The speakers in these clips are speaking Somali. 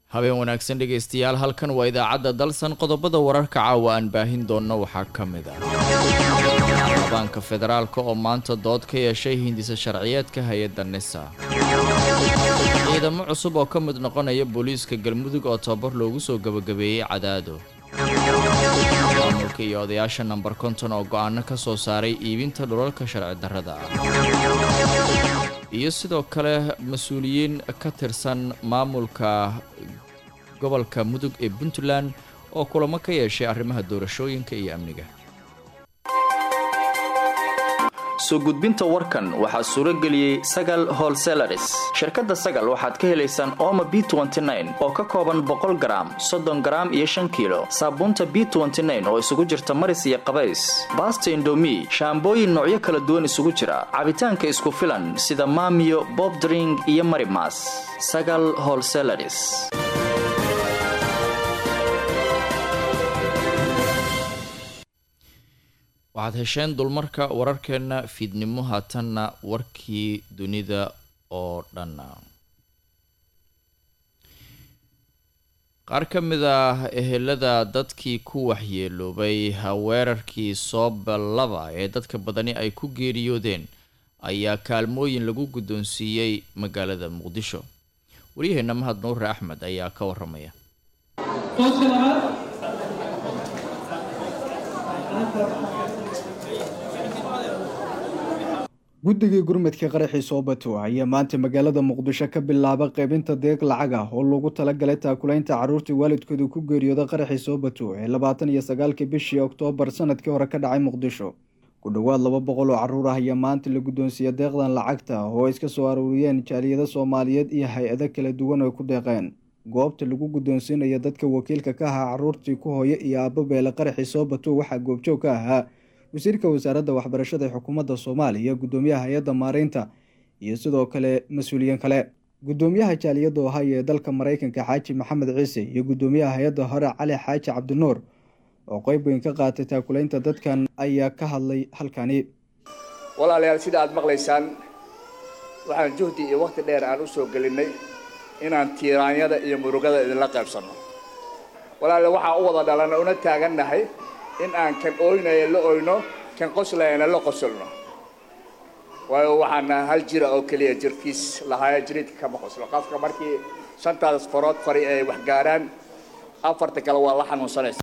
habeen wanaagsan dhegaystayaal halkan waa idaacadda dalsan qodobada wararka caawa aan baahin doonno waxaa ka mid ah baanka federaalka oo maanta dood ka yeeshay hindisa sharciyeedka hay-adda nisa ciidamo cusub oo ka mid noqonaya booliiska galmudug oo tababar loogu soo gebagabeeyey cadaado maamulka iyo odayaasha namber konton oo go-aano ka soo saaray iibinta dhulalka sharci darrada ah iyo sidoo kale mas-uuliyiin ka tirsan maamulka gobolka mudug ee puntland oo kulamo ka yeeshay arrimaha doorashooyinka iyo amniga soo gudbinta warkan waxaa suuro geliyey sagal holselaris shirkadda sagal waxaad ka helaysaan ooma b oo ka kooban boqol garaam soddon garaam iyo shan kiilo saabuunta b oo isugu jirta maris iyo qabays baasta indomi shaambooyin noocyo kala duwan isugu jira cabitaanka isku filan sida maamiyo bobdring iyo marimas sagal holselaris waxaad hesheen dulmarka wararkeenna fiidnimo haatanna warkii dunida oo dhan qaar ka mid ah ehelada dadkii ku waxyeeloobay weerarkii soobalaba ee dadka badani ay ku geeriyoodeen ayaa kaalmooyin lagu guddoonsiiyey magaalada muqdisho waryaheena mahad nuure axmed ayaa ka waramaya guddigii gurmadka qaraxii soobato ayaa maanta magaalada muqdisho ka bilaaba qaybinta deeq lacag ah oo loogu talagalay taakulaynta carruurtii waalidkooda ku geeriyooda qaraxii soobato ee labaatan iyo sagaalkii bishii oktoobar sanadkii hore ka dhacay muqdisho ku dhowaad laba boqol oo carruur ah ayaa maanta la guddoonsiiya deeqdan lacagta oo ay iska soo aruuriyeen jaaliyado soomaaliyeed iyo hay-ado kala duwan oo ku deeqeen goobta lagu guddoonsiinaya dadka wakiilka ka ahaa carruurtii ku hooyo iyo aabo beele qaraxii soobato waxaa goobjoog ka ahaa wasiirka wasaaradda waxbarashada ee xukuumadda soomaaliya guddoomiyaha hay-adda maareynta iyo sidoo kale mas-uuliyiin kale guddoomiyaha jaaliyadda ohaya ee dalka maraykanka xaaji maxamed ciise iyo guddoomiyaha hay-adda hore cali xaaji cabdinuur oo qeyb weyn ka qaatay taakulaynta dadkan ayaa ka hadlay halkani walaalayaal sida aad maqlaysaan waxaan juhdi iyo wakhti dheer aan u soo gelinnay inaan tiiraanyada iyo murugada idinla qaybsanno walaalayaal waxaan u wada dhalanna una taagannahay in aan kan ooynaya la oyno kan qoslayana la qosolno waayo waxaana hal jira oo keliya jirkiis lahaaya jiriidka kama qoslo qofka markii shantaas farood fari ay wax gaarhaan afarta kale waa la xanuunsanaysa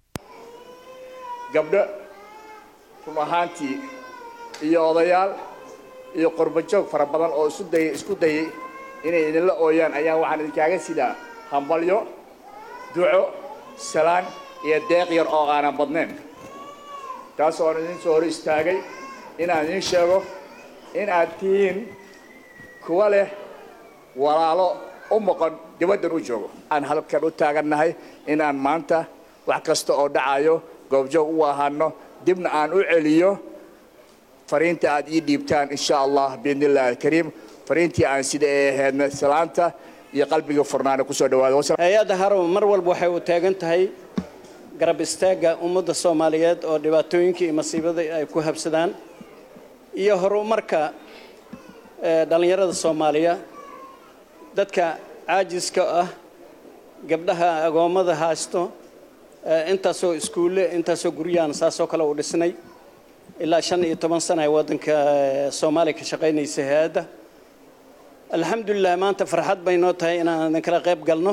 gabdho run ahaantii iyo odayaal iyo qorbajoog fara badan oo isu dayay isku dayay inay idinla ooyaan ayaa waxaan idinkaaga sidaa hambalyo duco salaan iyo deeq yar oo aanan badnayn taas oan idin soo hor istaagay inaan idiin sheego in aad tihiin kuwa leh walaalo u moqon dibaddan u joogo aan halkan u taagannahay inaan maanta wax kasta oo dhacayo goobjoog u ahaano dibna aan u celiyo fariinta aad ii dhiibtaan insha allah biidni illahi alkariim fariintii aan sida ee ahaydna salaanta iyo qalbiga furnaana kusoo dhawaada hay-adda harow mar walba waxay u taagan tahay garab istaagga ummadda soomaaliyeed oo dhibaatooyinka iyo masiibada ay ku habsadaan iyo horumarka dhallinyarada soomaaliya dadka caajiska ah gabdhaha agoommada haysto intaasoo iskuulle intaasoo guryahan saasoo kale u dhisnay ilaa shan iyo toban sana ay waddanka soomaaliya ka shaqaynaysa hay-adda alxamdulilah maanta farxad bay noo tahay inaan idin kala qayb galno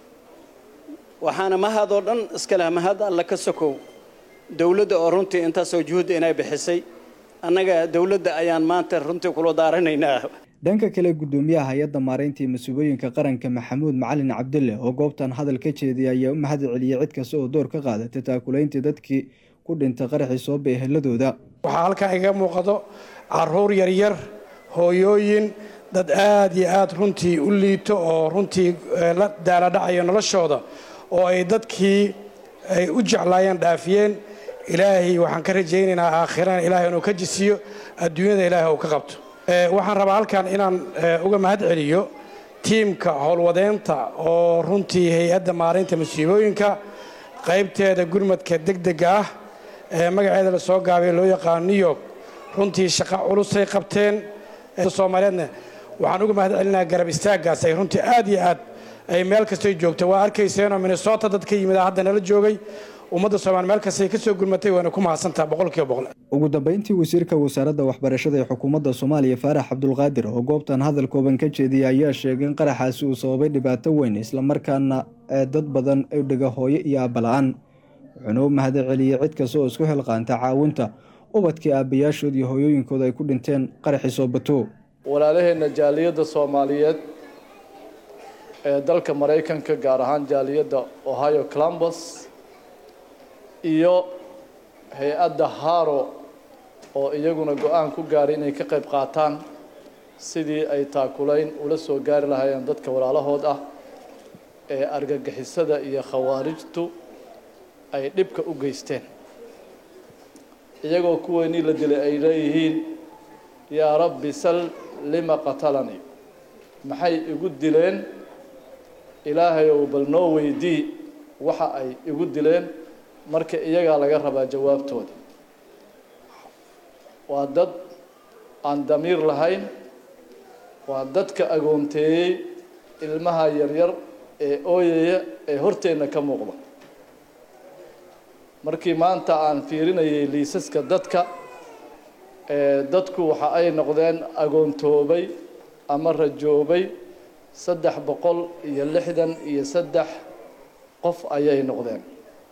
waxaana mahad oo dhan iska leh mahad alla ka sokow dowladda oo runtii intaasoo juhudda inay bixisay annaga dowladda ayaan maanta runtii kula daaranaynaa dhanka kale guddoomiyaha hay-adda maareynta iyo mas-uulooyinka qaranka maxamuud macalin cabdille oo goobtan hadal ka jeediyay ayaa u mahad celiyey cid kasta oo door ka qaadatay taakulayntii dadkii ku dhintay qaraxii sooba eheladooda waxaa halkan iga muuqdo caruur yaryar hooyooyin dad aad iyo aad runtii u liito oo runtii la daaladhacayo noloshooda oo ay dadkii ay u jeclaayeen dhaafiyeen ilaahay waxaan ka rajaynaynaa aakhirana ilaahay inuu ka jisiyo adduunyada ilaahay uu ka qabto waxaan rabaa halkan inaan uga mahad celiyo tiimka howlwadeenta oo runtii hay-adda maareynta masiibooyinka qaybteeda gurmadka degdega ah ee magaceeda lasoo gaabay loo yaqaano new york runtii shaqo culusay qabteen soomaaliyeedna waxaan uga mahad celinayaa garab istaaggaas ay runtii aad iyo aad ay meel kastay joogta waa arkayseenoo minnesota dad ka yimid hadda nala joogay ummadda soomaali meel kastay ka soo gurmatay waana ku mahadsantaha boqolkiiba boqol ugu dambeyntii wasiirka wasaaradda waxbarashada ee xukuumadda soomaaliya faarax cabdulqaadir oo goobtan hadal kooban ka jeediyay ayaa sheegay in qaraxaasi uu sababay dhibaato weyn islamarkaana ee dad badan ay dhiga hooyo iyo aabala-aan wuxuuna u mahad celiyey cid kasta oo isku xilqaanta caawinta ubadkii aabbayaashood iyo hooyooyinkooda ay ku dhinteen qaraxii soobato walaalaheenna jaaliyadda soomaaliyeed ee dalka maraykanka gaar ahaan jaaliyadda ohio columbus iyo hay-adda haro oo iyaguna go-aan ku gaaray inay ka qayb qaataan sidii ay taakulayn ula soo gaari lahaayeen dadka walaalahood ah ee argagixisada iyo khawaarijtu ay dhibka u geysteen iyagoo kuweynii la dilay ay leeyihiin yaa rabbi sal lima qatalanii maxay igu dileen ilaahayow bal noo weydii waxa ay igu dileen marka iyagaa laga rabaa jawaabtooda waa dad aan damiir lahayn waa dadka agoonteeyey ilmaha yaryar ee ooyaya ee horteenna ka muuqda markii maanta aan fiirinayay liisaska dadka ee dadku waxa ay noqdeen agoontoobay ama rajoobay saddex boqol iyo lixdan iyo saddex qof ayay noqdeen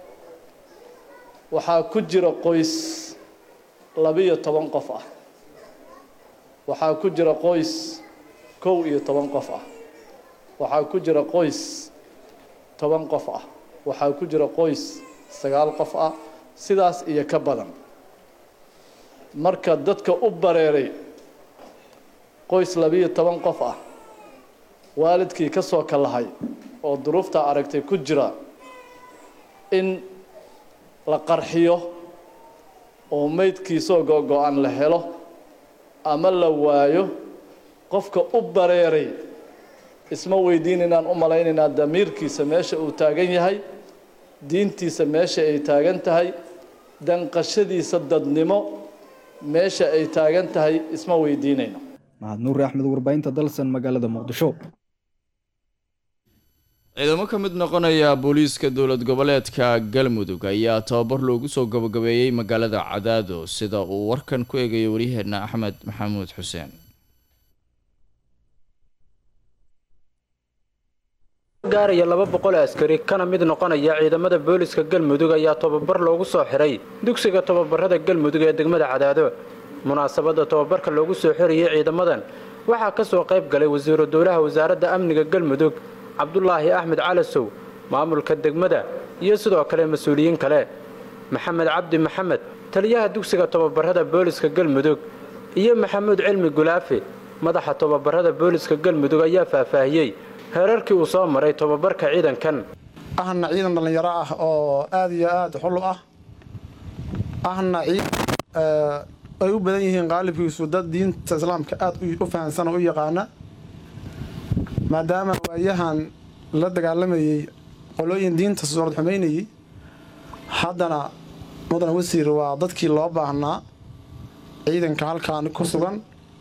waxaa ku jira qoys labiyo toban qof ah waxaa ku jira qoys kow iyo toban qof ah waxaa ku jira qoys toban qof ah waxaa ku jira qoys sagaal qof ah sidaas iyo ka badan marka dadka u bareeray qoys labiyo toban qof ah waalidkii ka soo kalahay oo duruufta aragtay ku jira in la qarxiyo oo meydkiisoo go-go-an la helo ama la waayo qofka u bareeray isma weydiin inaan u malaynaynaa damiirkiisa meesha uu taagan yahay diintiisa meesha ay taagan tahay danqashadiisa dadnimo meesha ay taagan tahay isma weydiinayno mahad nuuri axmed warbaahinta dalsan magaalada muqdisho ciidamo ka mid noqonaya booliiska dowlad goboleedka galmudug ayaa tababar loogu soo gabagabeeyey magaalada cadaado sida uu warkan ku eegayo waryaheena axmed maxamuud xuseen gaaraya laba boqol askari kana mid noqonaya ciidamada booliska galmudug ayaa tababar loogu soo xiray dugsiga tababarada galmudug ee degmada cadaado munaasabadda tababarka loogu soo xirayay ciidamadan waxaa ka soo qayb galay wasiiru dowlaha wasaaradda amniga galmudug cabdulaahi axmed calasow maamulka degmada iyo sidoo kale mas-uuliyiin kale maxamed cabdi maxamed taliyaha dugsiga tababarada booliska galmudug iyo maxamuud cilmi gulaafe madaxa tababarada booliska galmudug ayaa faahfaahiyey heerarkii uu soo maray tababarka ciidankan ahna ciidan dhallinyaro ah oo aada iyo aada xulu ah ahna ciidan ay u badan yihiin qaalibkiisu dad diinta islaamka aada u fahansan oo u yaqaana maadaama waayahan la dagaalamayey qolooyin diinta suurad xumaynayey haddana mudan wasiir waa dadkii loo baahnaa ciidanka halkaan ku sugan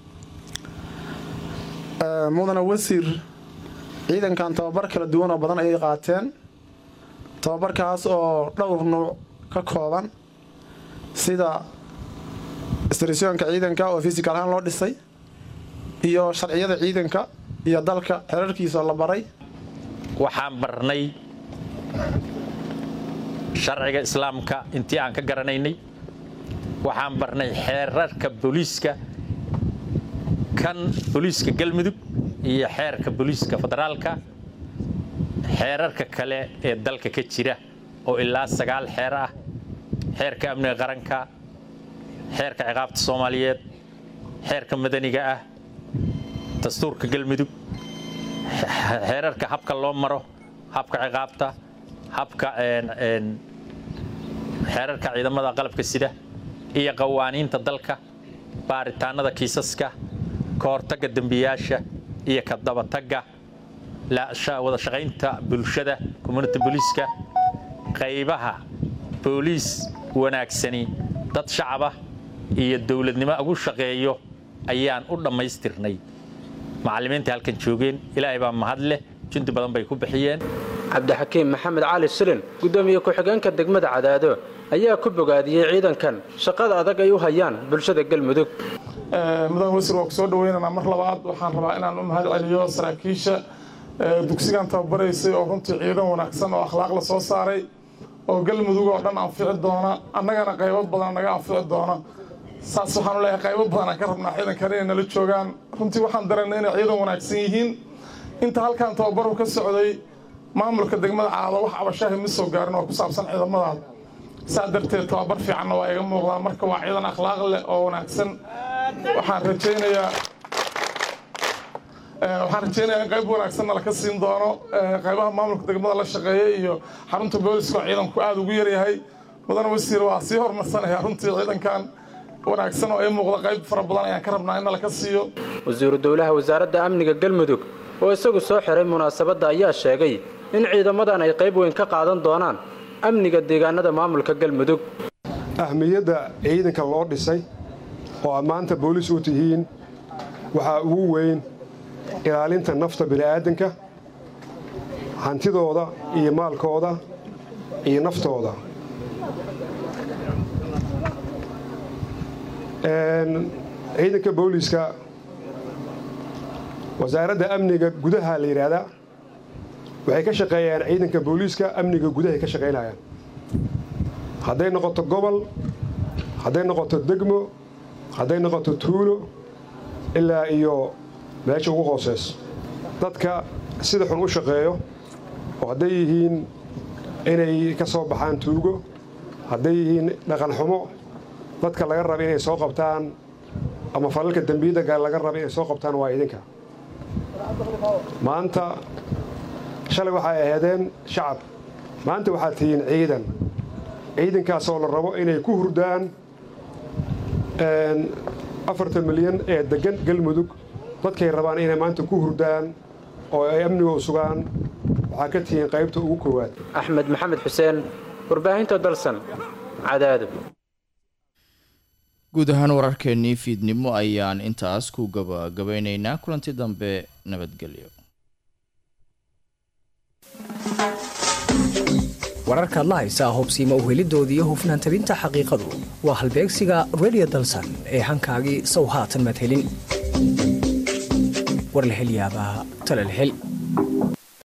mudana wasiir ciidankan tababar kala duwan oo badan ayay qaateen tababarkaas oo dhowr nuuc ka kooban sida istrisyoonka ciidanka oo fisikal ahaan loo dhisay iyo sharciyada ciidanka iyo dalka xerarkiisa la baray waxaan barnay sharciga islaamka intii aan ka garanaynay waxaan barnay xeerarka booliiska kan booliiska galmudug iyo xeerka booliiska federaalka xeerarka kale ee dalka ka jira oo ilaa sagaal xeer ah xeerka amniga qaranka xeerka ciqaabta soomaaliyeed xeerka madaniga ah dastuurka galmudug xeerarka habka loo maro habka ciqaabta habka xeerarka ciidamada qalabka sida iyo qawaaniinta dalka baaritaanada kiisaska ka hortagga dembiyaasha iyo ka dabatagga wada shaqaynta bulshada community booliiska qaybaha booliis wanaagsani dad shacaba iyo dowladnimo ugu shaqeeyo ayaan u dhammaystirnay macallimiintai halkan joogeen ilaahay baa mahad leh jundi badan bay ku bixiyeen cabdixakiim maxamed cali silin guddoomiye ku-xigeenka degmada cadaado ayaa ku bogaadiyey ciidankan shaqada adag ay u hayaan bulshada galmudug mudan wasiir waa ku soo dhaweynaynaa mar labaad waxaan rabaa inaan u mahad celiyo saraakiisha dugsigan tababaraysay oo runtii ciidan wanaagsan oo akhlaaq la soo saaray oo galmudug oo dhan anfici doona annagana qaybo badan naga anfici doona saas waxaanu leeyahay qaybo badan aan ka rabnaa ciidankan inay nala joogaan runtii waxaan dareennay inay ciidan wanaagsan yihiin inta halkan tababaru ka socday maamulka degmada caado wax cabashaahi ma soo gaarin oo ku saabsan ciidamadaada saa darteed tababar fiicanna waa iga muuqdaa marka waa ciidan akhlaaq leh oo wanaagsan waxaan rajaynayaa waxaan rajaynayaa in qayb wanaagsanna laka siin doono qaybaha maamulka degmada la shaqeeya iyo xarunta booliska oo ciidanku aada ugu yaryahay mudane wasiir waa sii hormarsanaya runtii ciidankan wanaagsan oo ay muuqda qayb fara badan ayaan ka rabnaa in laka siiyo wasiiru dowlaha wasaaradda amniga galmudug oo isagu soo xiray munaasabadda ayaa sheegay in ciidamadan ay qayb weyn ka qaadan doonaan amniga deegaanada maamulka galmudug ahmiyadda ciidanka loo dhisay oo aad maanta booliis u tihiin waxaa ugu weyn ilaalinta nafta bini'aadanka hantidooda iyo maalkooda iyo naftooda ciidanka booliiska wasaaradda amniga gudaha la yidhaahdaa waxay ka shaqeeyaan ciidanka booliiska amniga gudahay ka shaqaynayaan hadday noqoto gobol hadday noqoto degmo hadday noqoto tuulo ilaa iyo meesha ugu hooseyso dadka sida xun u shaqeeyo oo hadday yihiin inay ka soo baxaan tuugo hadday yihiin dhaqan xumo dadka laga raba inay soo qabtaan ama falalka dembiyada laga raba inay soo qabtaan waa idinka maanta shalay waxay ahaydeen shacab maanta waxaad tihiin ciidan ciidankaasoo la rabo inay ku hurdaan afartan milyan ee deggan galmudug dadkay rabaan inay maanta ku hurdaan oo ay amniga u sugaan waxaa ka tihiin qaybta ugu koowaad axmed maxamed xuseen warbaahinta dalsan cadaado guud ahaan wararkeennii fiidnimo ayaan intaas ku gabagabaynaynaa kulanti dambe nabadgelyo wararkaad la haysaa hubsiima uhelidooda iyo hufnaan tabinta xaqiiqadu waa halbeegsiga redio dalsan ee hankaagii sow haatan madhelin war la hel yaabaa tala la hel